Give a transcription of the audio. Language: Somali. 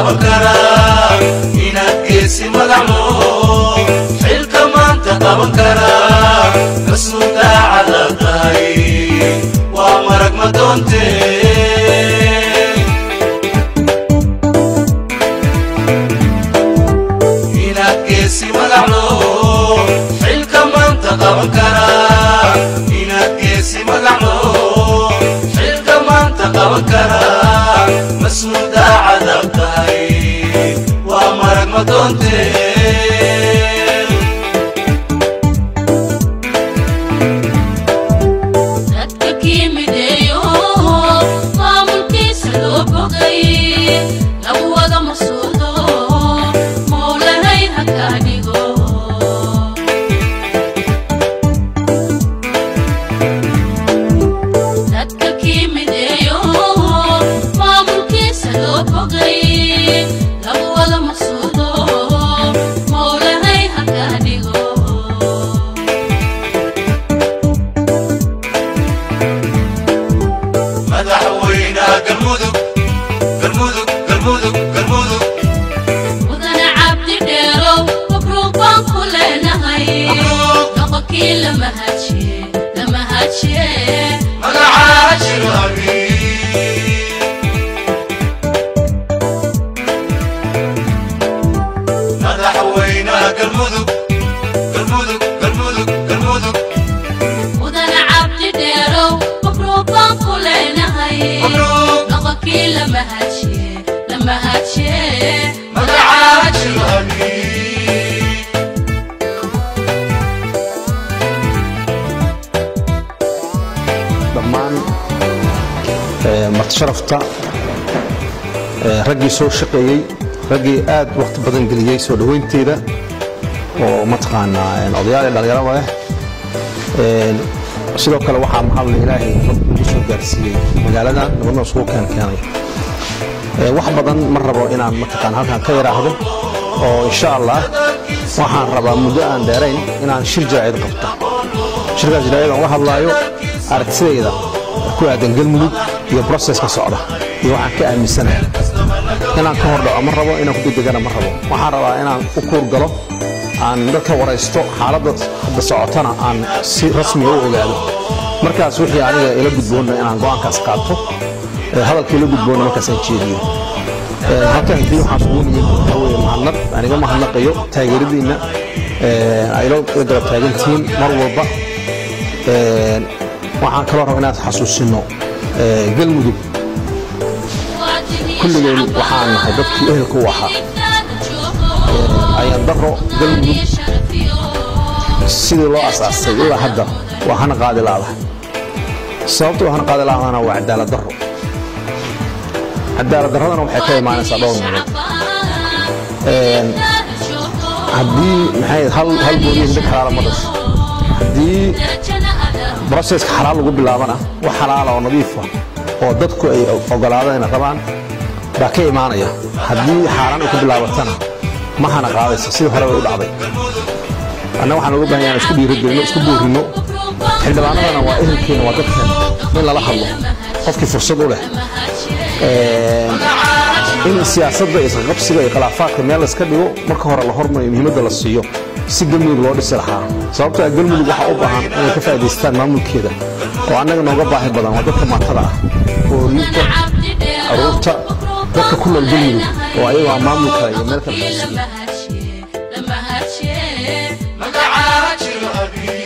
qaban karaa inaad geesi magaclo xilka maanta qaban karaa mas-uul daacada tahay waa marag ma doontee inaad geesi magaclo xilka maanta qaban karaa inaad geesi magaclo xilka maanta qaban karaa mas-uul daacada tahay waa marag ma doontee dadka kii mideeyo maamulkiisa loo bogay lagu wada masuudo mowlahay ha kaa dhigo dadka kii mideeyo maamulkiisa loo bogay lagu wada masuudo mowlahay ha kaa dhigo madaxweynaha galmudug galmudug galmudug galmudug mudane cabdi dheerow mabruuq baan ku leenahay Mabruuq. noqonkii lama hajiye lama hajiye magacaa jiro abi madaxweynaha galmudug galmudug galmudug galmudug mudane cabdi dheerow mabruuq baan ku leenahay Mabruuq. noqonkii lama hajiye lama hajiye magacaa jiro abi dhammaan ee, martisharafta ee, raggii soo shaqeeyey raggii aad waqti badan geliyey soo dhoweynteeda oo mataqaanaa een, odayaal iyo dhallinyaraba leh Een, sidoo kale waxaa mahadle ilaahay nabad ugu soo gaarsiiyey magaaladan nabadna isugu keen keenay Ee, wax badan ma rabo inaan mataqaan halkan ka yaraahdo oo insha allah waxaan rabaa muddo aan dheerayn inaan shir jaraa'id qabto shirkaas jaraa'id aan uga hadlaayo aragtidayda ku aadan galmudug iyo broseska socda iyo waxaan ka aaminsanahay inaan ka hordhaco ma rabo inaan ku degdegana ma rabo waxaan rabaa inaan u kuur galo aan dadka waraysto xaaladda hadda socotana aan si rasmiga u ogaado markaas wixii aniga ila gudboonna inaan go'aankaas qaato ee hadalkii ila gudboonna markaasaan jeediyo Ee, halkan hadii waxaan kugu nimid waxaa weeye mahadnaq aniga mahadnaqayo taageeradiinna ee, ay la la garab taagantihiin mar walba Ee, waxaan kaloo rabaa inaad xasuusino ee, galmudug kulligeen waxaan nahay dadkii ehelka u ahaa ayaan daro galmudug sidii loo asaasay ilaa hadda waa hana qaadi laadahay sababta waa hana qaadi laadana waa cadaalad daro cadaalad daradana waxay ka imaanaysaa dhowr meelood haddii maxay hal hal gooniya hidib xalaala ma dhasho haddii broseska xalaal lagu bilaabana wax xalaala oo nadiif ah oo dadku ay ogolaadaan inay rabaan baa ka imaanaya haddii xaaraan ay ku bilaabatana ma hana qaadaysa sidii hore bay u dhacday annaga waxaan uga baahan yahay isku dhiirigelino isku boorino xildhibaanadana waa ehelkeena waa dadkeena in lala hadlo qofkii fursad u leh in siyaasadda isqabsiga iyo khilaafaadka meel la iska dhigo marka hore la hormariyo muhiimadda la siiyo si galmudug loo dhisi lahaa sababtoo ah galmudug waxaa u baahan inay ka faa'idaystaan maamulkeeda oo annaga nooga baahi badan waa dadka maatada ah hoolinta caruurta dadka ku nool galmudug oo ayago aan maamulka iyo meel kale ka siiyo magacaa jiro abi